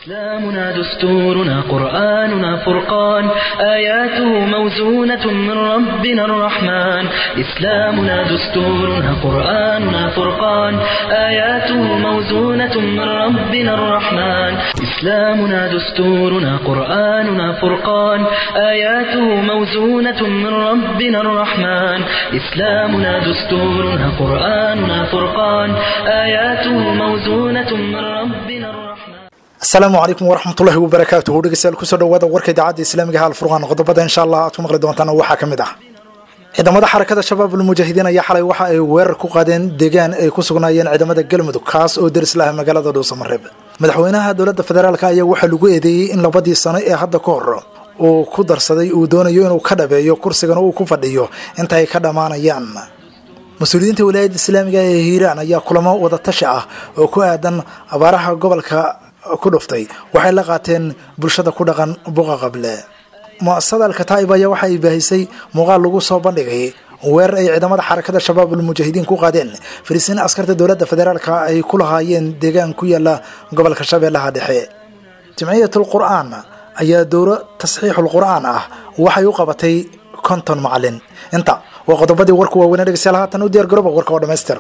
إسلامنا دستورنا قرآننا فرقان آياته موزونة من ربنا الرحمن إسلامنا دستورنا قرآننا فرقان آياته موزونة من ربنا الرحمن إسلامنا دستورنا قرآننا فرقان آياته موزونة من ربنا الرحمن إسلامنا دستورنا قرآننا فرقان آياته موزونة من ربنا الرحمن asalaamu calaykum waraxmatullahi wabarakaatuhu dhegeystayaal kusoo dhawaada warka idaacadda islaamiga ha alfurqaan qodobada insha allah aad ku maqli doontaan waxaa ka mid ah ciidamada xarakada shabaab ulmujaahidiin ayaa xalay waxa ay weerar ku qaadeen deegaan ay ku sugnaayeen ciidamada galmudug kaas oo deris laha magaalada dhuusamareeb madaxweynaha dowladda federaalk ayaa waxaa lagu eedeeyey in labadii sano ee hadda ka hor uu ku darsaday uu doonayo inuu ka dhabeeyo kursigana uu ku fadhiyo inta ay ka dhammaanayaan mas-uuliyiinta wilaayadda islaamiga ee hiiraan ayaa kulamo wadatashi ah oo ku aadan abaaraha gobolka ku dhuftay waxay la qaateen bulshada ku dhaqan buqa qable mu-asasada alkataa'ib ayaa waxa ay baahisay muuqaal lagu soo bandhigay weerar ay ciidamada xarakada shabaab ulmujaahidiin ku qaadeen fariisiin askarta dowladda federaalka ay ku lahaayeen deegaan ku yaala gobolka shabeellaha dhexe jimciyatul qur-aan ayaa dowro tasxiixul qur-aan ah waxay u qabatay konton macalin inta waa qodobadii warku waaweynee dhegeystayaal haatan u diyaar garooba warka oo dhammaystiran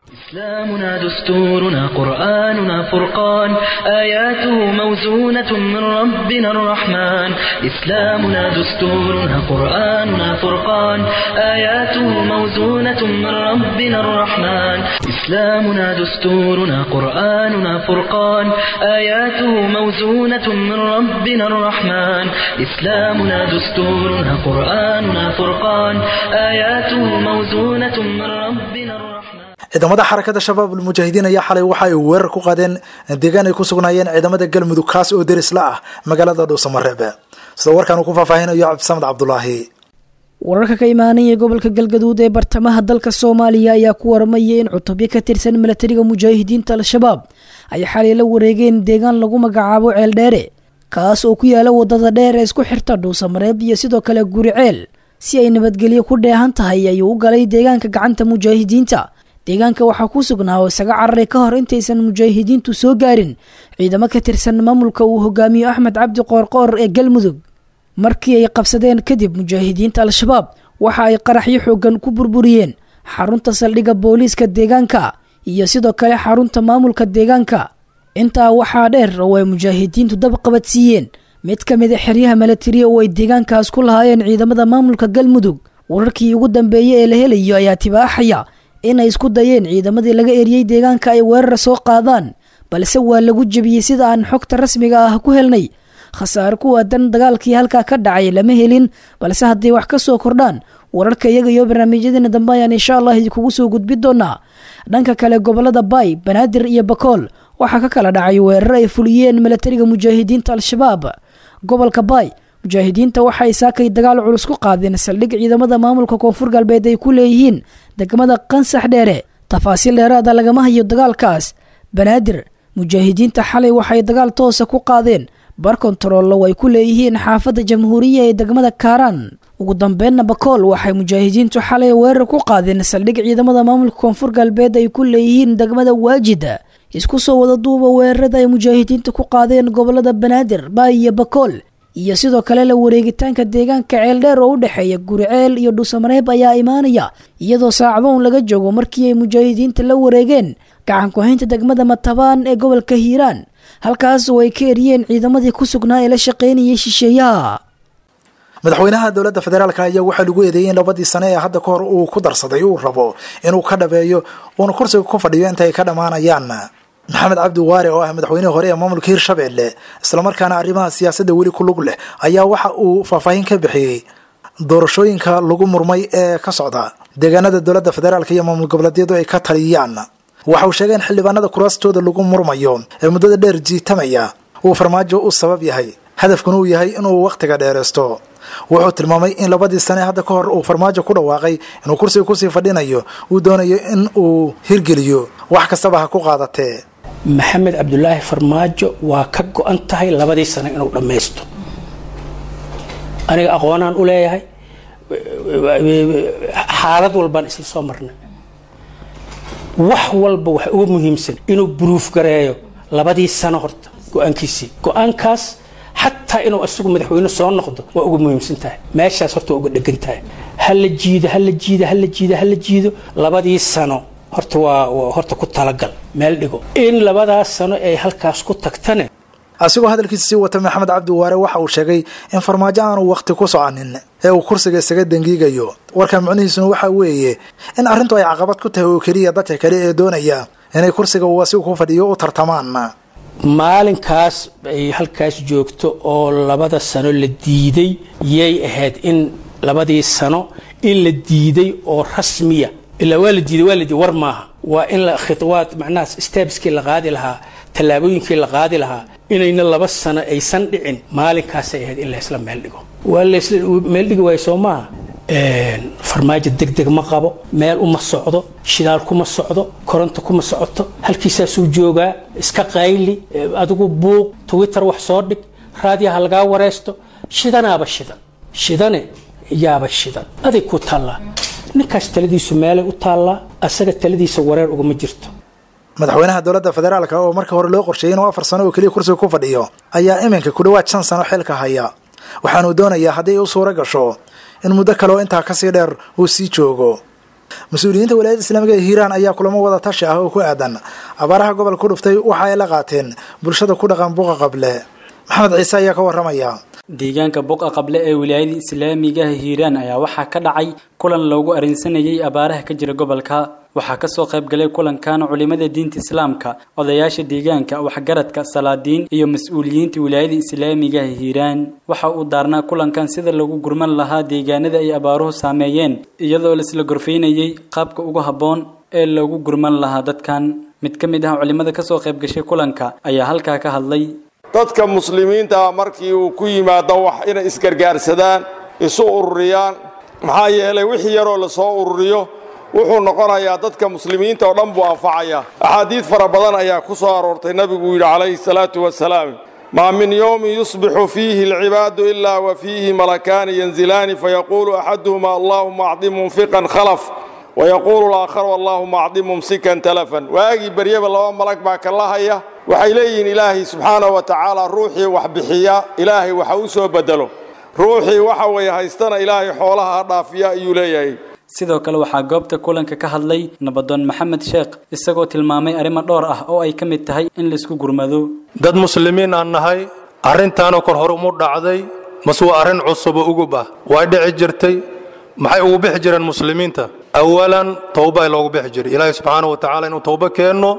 إسلامنا دستورنا قرآننا فرقان آياته موزونة من ربنا الرحمن إسلامنا دستورنا قرآننا فرقان آياته موزونة من ربنا الرحمن إسلامنا دستورنا قرآننا فرقان آياته موزونة من ربنا الرحمن إسلامنا دستورنا قرآننا فرقان آياته موزونة من ربنا الرحمن ciidamada xarakada shabaab ulmujaahidiin ayaa xalay waxa ay weerar ku qaadeen deegaan ay ku sugnaayeen ciidamada galmudug kaas oo deris la ah magaalada dhuusamareeb sida warkaan uu ku faahfaahinayo cabdisamed cabdulaahi wararka ka imaanaya gobolka galgaduud ee bartamaha dalka soomaaliya ayaa ku warmaya in cutubyo ka tirsan milatariga mujaahidiinta al-shabaab ay xalay la wareegeen deegaan lagu magacaabo ceeldheere kaas oo ku yaala wadada dheer ee isku xirta dhuusamareeb iyo sidoo kale guri ceel si ay nabadgelyo ku dheehan tahay ayuu u galay deegaanka gacanta mujaahidiinta deegaanka waxaa ku sugnaa oo isaga cararay ka hor intaysan mujaahidiintu soo gaarin ciidamo ka tirsan maamulka uu hogaamiyo axmed cabdi qoorqoor ee galmudug markii ay qabsadeen kadib mujaahidiinta al-shabaab waxa ay qaraxyo xoogan ku burburiyeen xarunta saldhigga booliiska deegaanka iyo sidoo kale xarunta maamulka deegaanka intaa waxaa dheer oo ay mujaahidiintu dab qabadsiiyeen mid ka mid a xeryaha milatariya oo ay deegaankaas ku lahaayeen ciidamada maamulka galmudug wararkii ugu dambeeyey ee la helayo ayaa tibaaxaya inay isku dayeen ciidamadii laga eriyey deegaanka ay weerar soo qaadaan balse waa lagu jebiyey sida aan xogta rasmiga ah ku helnay khasaare ku aadan dagaalkii halkaa ka dhacay lama helin balse hadday wax ka soo kordhaan wararka iyaga iyo barnaamijyadeena dambe ayaan insha allah idinkugu soo gudbi doonaa dhanka kale gobolada baay banaadir iyo bakool waxaa ka kala dhacay weerar ay fuliyeen milatariga mujaahidiinta al-shabaab gobolka baay mujaahidiinta waxay saakay dagaal culus ku qaadeen saldhig ciidamada maamulka koonfur galbeed ay ku leeyihiin degmada qansax dheere tafaasiil dheeraada lagama hayo dagaalkaas banaadir mujaahidiinta xalay waxay dagaal toosa ku qaadeen bar kontaroollo ay ku leeyihiin xaafadda jamhuuriya ee degmada kaaraan ugu dambeynna bakool waxay mujaahidiintu xalay weerar ku qaadeen saldhig ciidamada maamulka koonfur galbeed ay ku leeyihiin degmada waajida isku soo wada duuba weerarada ay mujaahidiinta ku qaadeen gobolada banaadir baay iyo bakool iyo sidoo kale la wareegitaanka deegaanka ceeldheer oo u dhexeeya guriceel iyo dhuusamareeb ayaa imaanaya iyadoo saacadoon laga joogo markii ay mujaahidiinta la wareegeen gacan ku-haynta degmada matabaan ee gobolka hiiraan halkaas oo ay ka eriyeen ciidamadii ku sugnaa ee la shaqaynayay shisheeyaha madaxweynaha dowladda federaalk ayaa waxaa lagu eedeeyey in labadii sane ee hadda ka hor uu ku darsaday uu rabo inuu ka dhabeeyo uuna kursiga ku fadhiyo inta ay ka dhammaanayaan maxamed cabdi waare oo ah madaxweynihii hore ee maamulka hirshabelle islamarkaana arrimaha siyaasadda weli ku lug leh ayaa waxa uu faahfaahin ka bixiyey doorashooyinka lagu murmay ee ka socda deegaanada dowladda federaalk iyo maamul goboleedyadu ay ka taliyaan waxa uu sheegay in xildhibaanada kuraastooda lagu murmayo ee muddada dheer jiitamaya uu farmaajo u sabab yahay hadafkuna uu yahay inuu wakhtiga dheeraysto wuxuu tilmaamay in labadii sane hadda ka hor uu farmaajo ku dhawaaqay inuu kursiga kusii fadhinayo uu doonayo in uu hirgeliyo wax kastaba ha ku qaadatee maxamed cabdulaahi farmaajo waa ka go-an tahay labadii sano inuu dhammaysto aniga aqoonaan u leeyahay xaalad walbaan isla soo marnay wax walba wax uga muhiimsan inuu buruuf gareeyo labadii sano horta go-aankiisii go-aankaas xataa inuu isagu madaxweyne soo noqdo waa uga muhiimsan tahay meeshaas horta waa uga dhegan tahay hala jiido hala jiido hala jiido hala jiido labadii sano horta waa horta ku talagal meel dhigo in labadaas sano ay halkaas ku tagtane asigoo hadalkiisa sii wata maxamed cabdi waare waxa uu sheegay in farmaajo aanu wakhti ku soconin ee uu kursiga isaga dangiigayo warka micnihiisuna waxaa weeye in arrintu ay caqabad ku tahay oo keliya dadka kale ee doonaya inay kursiga uu asigu ku fadhiyo u tartamaan maalinkaas ay halkaas joogto oo labada sano la diiday yay ahayd in labadii sano in la diiday oo rasmiya ilaa waa la diiday waa la diiday war maaha waa in la khidwaad macnaha stebskii la qaadi lahaa tallaabooyinkii la qaadi lahaa inayna laba sano aysan dhicin maalinkaasay ahayd in laysla meel dhigo waa laysla meel dhigi waayo soo maaha farmaajo degdeg ma qabo meel uma socdo shidaal kuma socdo koronto kuma socoto halkiisaasuu joogaa iska qayli adigu buuq twitter wax soo dhig raadiyaha lagaa wareysto shidanaaba shidan shidane yaaba shidan aday ku taallaa ninkaas taladiisu meelay u taallaa asaga taladiisa wareer ugama jirto madaxweynaha dowladda federaalka oo marka hore loo qorsheeyey inuu afar sano oo keliya kursiga ku fadhiyo ayaa iminka ku dhowaad shan sano xilka haya waxaanuu doonayaa haddii u suuro gasho in muddo kale oo intaa kasii dheer uu sii joogo mas-uuliyiinta walaayadda islaamiga ee hiiraan ayaa kulamo wada tashi ah oo ku aadan abaaraha gobolka ku dhuftay waxa ay la qaateen bulshada ku dhaqan buuqa qable maxamed ciise ayaa ka waramaya deegaanka buqa qable ee wilaayada islaamigaha hiiraan ayaa waxaa ka dhacay kulan loogu arrinsanayay abaaraha ka jira gobolka waxaa kasoo qayb galay kulankan culimada diinta islaamka odayaasha deegaanka waxgaradka salaadiin iyo mas-uuliyiinta wilaayada islaamigaha hiiraan waxa uu daarnaa kulankan sida lagu gurman lahaa deegaanada ay abaaruhu saameeyeen iyadoo laisla gorfaynayay qaabka ugu habboon ee loogu gurman lahaa dadkan mid ka mid ah culimada kasoo qayb gashay kulanka ayaa halkaa ka hadlay dadka muslimiinta ah markii uu ku yimaado wax inay isgargaarsadaan isu ururiyaan maxaa yeelay wixii yaroo lasoo ururiyo wuxuu noqonayaa dadka muslimiinta oo dhan buu anfacayaa axaadiid fara badan ayaa ku soo aroortay nebigu yidhi calayhi salaatu wasalaam maa min yowmin yusbixu fiihi alcibaadu ilaa wa fiihi malakaani yanzilaani fayaquulu axaduhuma allaahuma acdi munfiqan khalaf wayaquulu laakharu allaahuma acdi mumsikan talafan waagii beryaba laba malag baa kala haya waxay leeyihiin ilaahay subxaanahu wa tacaala ruuxii wax bixiya ilaahay waxa u soo bedelo ruuxii waxa weeye haystana ilaahay xoolaha ha dhaafiya ayuu leeyahay sidoo kale waxaa goobta kulanka ka hadlay nabadoon maxamed sheekh isagoo tilmaamay arrimo dhowr ah oo ay ka mid tahay in laisku gurmado dad muslimiin aan nahay arrintaanoo kor hore umu dhacday mase waa arrin cusubo ugub ah way dhici jirtay maxay ugu bixi jireen muslimiinta awalan towba loogu bixi jiray ilaahay subxaanahu wa tacaala inuu towbo keenno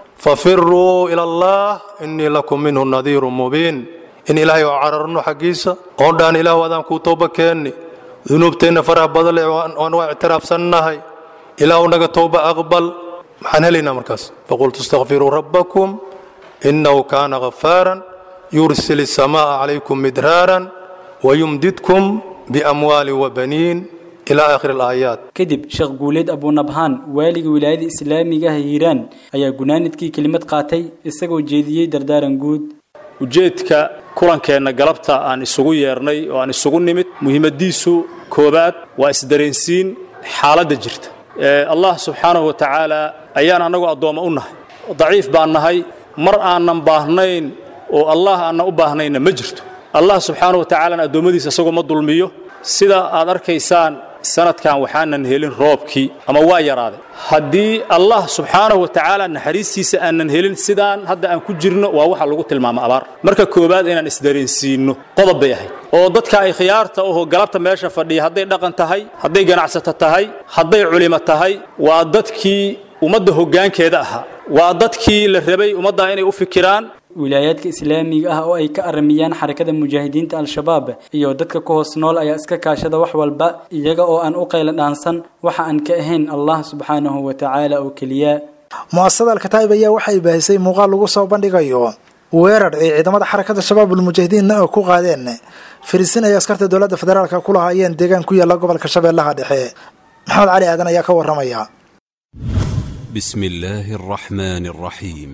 fafiruu ila allah innii lakum minhu nadiirun mubiin in ilaahay oo cararno xaggiisa oon dhaan ilaahu adaan kuu towbo keenni dunuubteenna faraha badale waan waa ictiraafsannahay ilaahu naga towba aqbal maxaan helaynaa markaas faqultu istakfiruu rabbakum innahu kaana ghafaaran yursil الsamaaءa calaykum midraaran wayumdidkum biamwaali wabaniin ilaa aakhiri alaayaat kadib sheekh guuleed abunabhaan waaliga wilaayada islaamigaha hiiraan ayaa gunaanidkii kelimad qaatay isagoo jeediyey dardaaran guud ujeedka kulankeenna galabta aan isugu yeernay oo aan isugu nimid muhiimadiisu koobaad waa isdareensiin xaaladda jirta allah subxaanahu wa tacaala ayaan annagu addoommo u nahay daciif baan nahay mar aanan baahnayn oo allah aanan u baahnayna ma jirto allah subxaanahu wa tacaalana addoommadiisa isagoo ma dulmiyo sida aad arkaysaan sanadkan waxaanan helin roobkii ama waa yaraaday haddii allah subxaanahu wa tacaala naxariistiisa aanan helin sidaan hadda aan ku jirno waa waxa lagu tilmaama abaar marka koowaad inaan isdareensiinno qodob bay ahayd oo dadka ay khiyaarta oho galabta meesha fadhiya hadday dhaqan tahay hadday ganacsato tahay hadday culimo tahay waa dadkii ummadda hoggaankeeda ahaa waa dadkii la rabay ummaddaa inay u fikiraan wilaayaadka islaamiga ah oo ay ka aramiyaan xarakada mujaahidiinta al-shabaab iyo dadka ku hoos nool ayaa iska kaashada wax walba iyaga oo aan u qayla dhaansan waxa aan ka ahayn allah subxaanahu wa tacaala oo keliya mu'asasada alkataa'ib ayaa waxay baahisay muuqaal lagu soo bandhigayo weerar ay ciidamada xarakada shabaabul mujaahidiinna oo ku qaadeen fariisiin ay askarta dowladda federaalka ku lahaayeen deegaan ku yaalla gobolka shabeellaha dhexe maxamed cali aadan ayaa ka waramaya بسم الله الرحمن الرحيم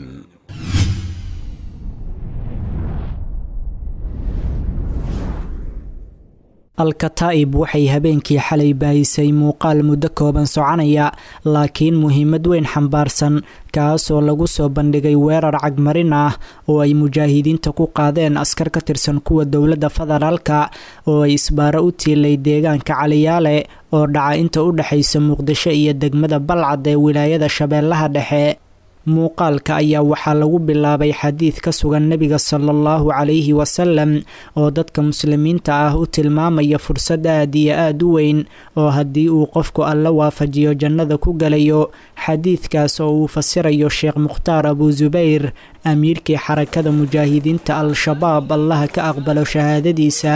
alkataa'ib waxay habeenkii xalay baahisay muuqaal muddo kooban soconaya laakiin muhiimad weyn xambaarsan kaasoo lagu soo bandhigay weerar cagmarin ah oo ay mujaahidiinta ku qaadeen askar ka tirsan kuwa dowladda federaalka oo ay isbaaro u tiilay deegaanka caliyaale oo dhaca inta u dhexaysa muqdisho iyo degmada balcad ee wilaayada shabeellaha dhexe muuqaalka ayaa waxaa lagu bilaabay xadiid ka sugan nebiga sala allahu calayhi wasalam oo dadka muslimiinta ah u tilmaamaya fursad aad iyo aada u weyn oo haddii uu qofku alla waafajiyo jannada ku galayo xadiidkaas oo uu fasirayo sheekh mukhtaar abu subayr amiirkii xarakada mujaahidiinta al-shabaab allaha ka aqbalo shahaadadiisa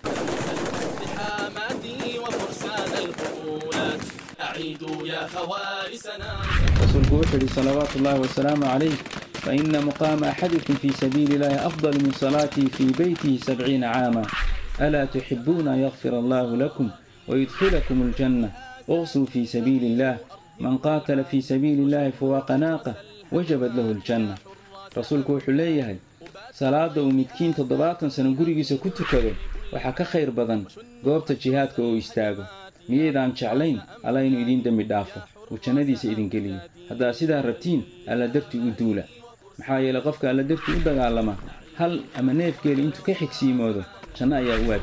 rasuulku wuxuu yihi salawaatu ullaahi wasalaamu calayh faina muqaama axadikum fii sabiili illaahi afdal min salaatii fii beytihi sabciina caama alaa tuxibuuna an yakfir allaahu lakum wayudkhilakum aljanna uqsuu fii sabiili illaah man qaatala fii sabiili illaahi fuwaaqa naaqa wajabad lahu aljanna rasuulku wuxuu leeyahay salaadda uu midkiin toddobaatan sano gurigiisa ku tukado waxaa ka khayr badan goobta jihaadka oo istaago miyaydaan jeclayn alla inuu idiin dembi dhaafo uu jannadiisa idin geliyo haddaad sidaa rabtiin alla dartii u duula maxaa yeelay qofka alla dartii u dagaalama hal ama neefgeeli intuu ka xigsiimoodo janno ayaa u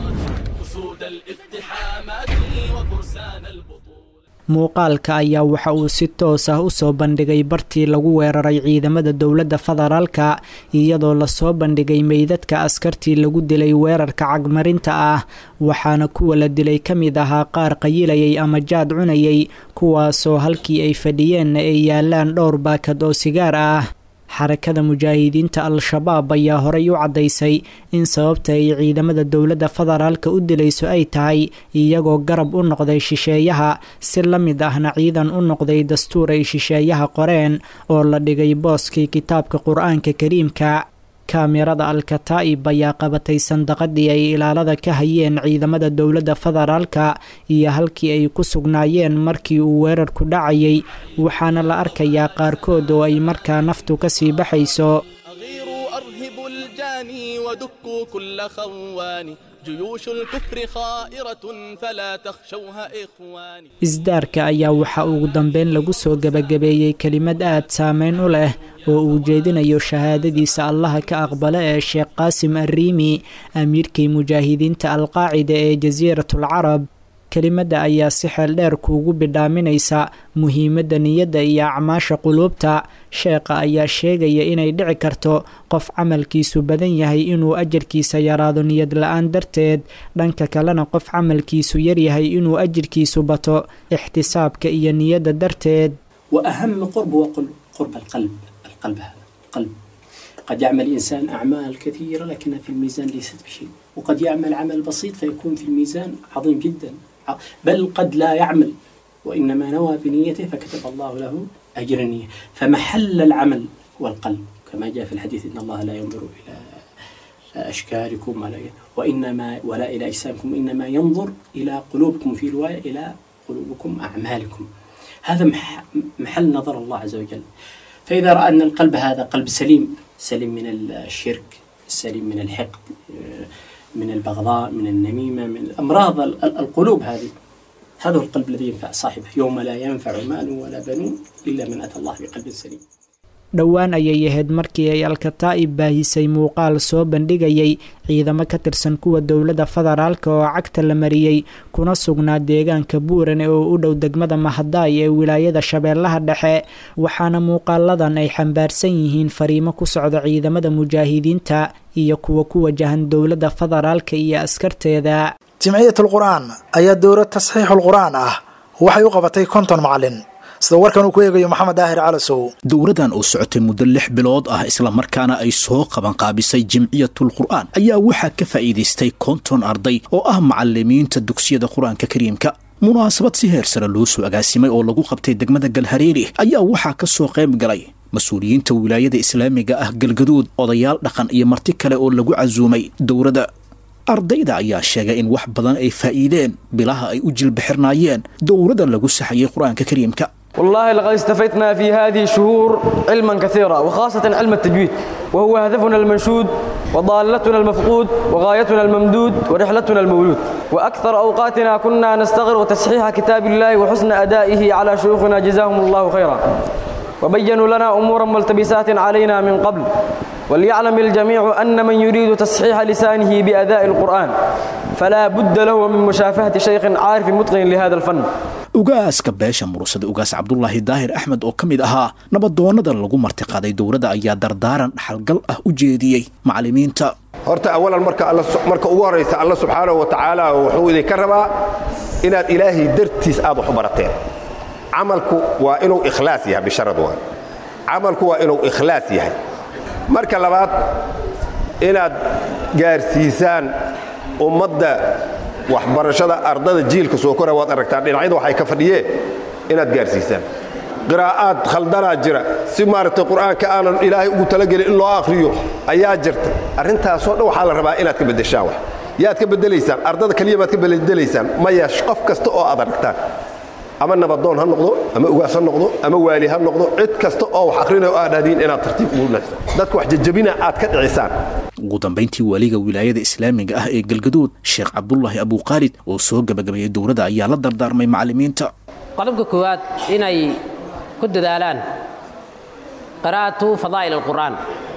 waajibtay muuqaalka ayaa waxa uu si toos ah usoo bandhigay bartii lagu weeraray ciidamada dowladda federaalka iyadoo lasoo bandhigay meydadka askartii lagu dilay weerarka cagmarinta ah waxaana kuwa la dilay ka mid ahaa qaar qayilayay ama jaad cunayay kuwaasoo halkii ay fadhiyeenna ay yaalaan dhowr baakad oo sigaar ah xarakada mujaahidiinta al-shabaab ayaa horey u caddaysay in sababta ay ciidamada dowladda federaalka u dilayso ay tahay iyagoo garab u noqday shisheeyaha si la mid ahna ciidan u noqday dastuur ay shisheeyaha qoreen oo la dhigay booskii kitaabka qur-aanka kariimka kaamirada al-kataa'ib ayaa qabatay sandaqadii ay ilaalada ka hayeen ciidamada dowladda federaalka iyo halkii ay ku sugnaayeen markii uu weerarku dhacayay waxaana la arkayaa qaarkood oo ay markaa naftu ka sii baxayso ودكوا كل خوان جيوش الكفر خائرة فلا تخشوها إخواني isdaarka ayaa waxaa ugu dambeyn lagu soo gebagabeeyey kelimad aad saameyn u leh oo uu jeedinayo shahaadadiisa allaha ka aqbala ee sheekh qaasim arriimi amiirkii mujaahidiinta alqaacida ee jasiiratul carab kelimadda ayaa si xeel dheer kuugu bidhaaminaysa muhiimadda niyadda iyo acmaasha quluubta sheekha ayaa sheegaya inay dhici karto qof camalkiisu badan yahay inuu ajarkiisa yaraado niyad la-aan darteed dhanka kalena qof camalkiisu yaryahay inuu ajirkiisu bato ixtisaabka iyo niyadda darteed وأهم قرب هو قرب قرب القلب القلب هذا القلب قد يعمل الإنسان أعمال كثيرة لكنها في الميزان ليست بشيء وقد يعمل عمل بسيط فيكون في الميزان عظيم جدا بل قد لا يعمل وإنما نوى بنيته فكتب الله له أجر النية فمحل العمل هو القلب كما جاء في الحديث إن الله لا ينظر إلى أشكالكم ولا وإنما ولا إلى أجسامكم إنما ينظر إلى قلوبكم في رواية إلى قلوبكم أعمالكم هذا مح- محل نظر الله عز وجل فإذا رأى أن القلب هذا قلب سليم سليم من الشرك سليم من الحقد من البغضاء من النميمة من أمراض ال- ال- القلوب هذه هذا هو القلب الذي ينفع صاحبه يوم لا ينفع مال ولا بنون إلا من أتى الله بقلب سليم dhowaan ayay ahayd markii ay alkataa'ib baahisay muuqaal soo bandhigayay ciidamo ka tirsan kuwa dowladda federaalka oo cagta la mariyey kuna sugnaa deegaanka buuran oo u dhow degmada mahadaay ee wilaayada shabeellaha dhexe waxaana muuqaaladan ay xambaarsan yihiin fariimo ku socda ciidamada mujaahidiinta iyo kuwa ku wajahan dowladda federaalka iyo askarteeda jimciyatul qur-aan ayaa dowlad tasxiixul qur-aan ah waxay u qabatay konton macalin sida warkan uu ku eegayo maxamed daahir calasow dowradan oo socotay muddo lix bilood ah islamarkaana ay soo qabanqaabisay jimciyatul qur'aan ayaa waxaa ka faa'iidaystay konton arday oo ah macalimiinta dugsiyada qur-aanka kariimka munaasabad si heer sare loo soo agaasimay oo lagu qabtay degmada galhareeri ayaa waxaa ka soo qayb galay mas-uuliyiinta wilaayada islaamiga ah galgaduud odayaal dhaqan iyo marti kale oo lagu casuumay dowladda ardayda ayaa sheegay in wax badan ay faa'iideen bilaha ay u jilbixirnaayeen dowladda lagu saxayay qur-aanka kariimka والله لقد استفدنا في هذه الشهور علما كثيرا وخاصة علم التجويد وهو هدفنا المنشود وضالتنا المفقود وغايتنا الممدود ورحلتنا المولود وأكثر أوقاتنا كنا نستغرق تصحيح كتاب الله وحسن أدائه على شيوخنا جزاهم الله خيرا وبينوا لنا أمورا ملتبسات علينا من قبل وليعلم الجميع أن من يريد تصحيح لسانه بأداء القرآن فلا بد له من مشافهة شيخ عارف متقن لهذا الفن ugaaska beesha murusada ugaas cabdulaahi daahir axmed oo ka mid ahaa nabadoonnada lagu martiqaaday dowladda ayaa dardaaran dhaxalgal ah u jeediyey macallimiinta horta awalan marka marka ugu horraysa alla subxaanahu wa tacaala wuxuu idinka rabaa inaad ilaahay dartiis aad wax u barateen camalku waa inuu ikhlaas yahay bisharad waa camalku waa inuu ikhlaas yahay marka labaad inaad gaarsiisaan ummadda waxbarashada ardada jiilka soo kora waad aragtaan dhinacyada waxay ka fadhiyeen inaad gaarsiisaan qiraa'aad khaldanaa jira si maaragtay qur'aanka aanan ilaahay ugu talagelin in loo akhriyo ayaa jirta arrintaasoo dhan waxaa la rabaa inaad ka beddeshaan wax yaad ka beddelaysaan ardada keliya baad ka beddelaysaan maya qof kasta oo aad aragtaan ama nabadoon ha noqdo ama ugaas ha noqdo ama waali ha noqdo cid kasta oo wax akhrinayo aad dhahdiin inaad tartiib ugu nagto dadka wax jajabina aad ka dhicisaan ugu dambayntii waaliga wilaayada islaamiga ah ee galgaduud sheekh cabdulaahi abuukhaalid oo soo gebagabeeyey dowladda ayaa la dardaarmay macallimiinta qodobka koowaad inay ku dadaalaan qiraa'atu fadaa'il alqur'aan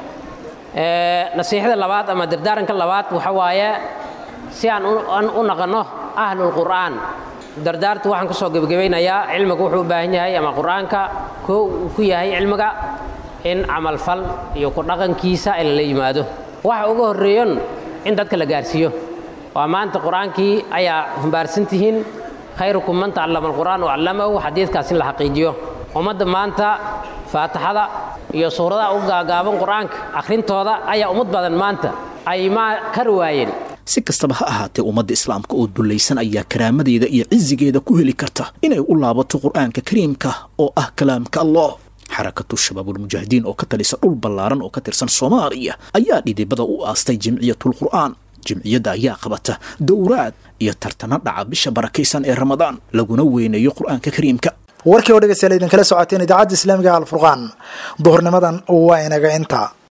nasiixada labaad ama dardaaranka labaad waxa waaye si aan u naqanno ahlulqur'aan dardaarta waxaan ku soo gebagabaynayaa cilmiga wuxuu u baahan yahay ama qur'aanka koo uu ku yahay cilmiga in camalfal iyo ku dhaqankiisa in la yimaado waxa uga horreeyon in dadka la gaarsiiyo waa maanta qur-aankii ayaa humbaarsan tihiin khayrukum man tacallama alqur'aan wacallamahu xadiidkaas in la xaqiijiyo ummadda maanta faatixada iyo suuradaha u gaagaaban qur-aanka akhrintooda ayaa ummad badan maanta ay maa kar waayeen si kastaba ha ahaatee ummadda islaamka oo dullaysan ayaa karaamadeeda iyo cisigeeda ku heli karta inay u laabato qur'aanka kariimka oo ah kalaamka allah xarakatu shabaabulmujaahidiin oo ka talisa dhul ballaaran oo ka tirsan soomaaliya ayaa dhidibada u aastay jimciyatulqur'aan jimciyadda ayaa qabata dowraad iyo tartana dhaca bisha barakaysan ee ramadaan laguna weyneeyo qur'aanka kariimka warkii oo dhegeystayaal idinkala socoteen idaacadda islaamiga alfurqaan duhurnimadan waa inaga inta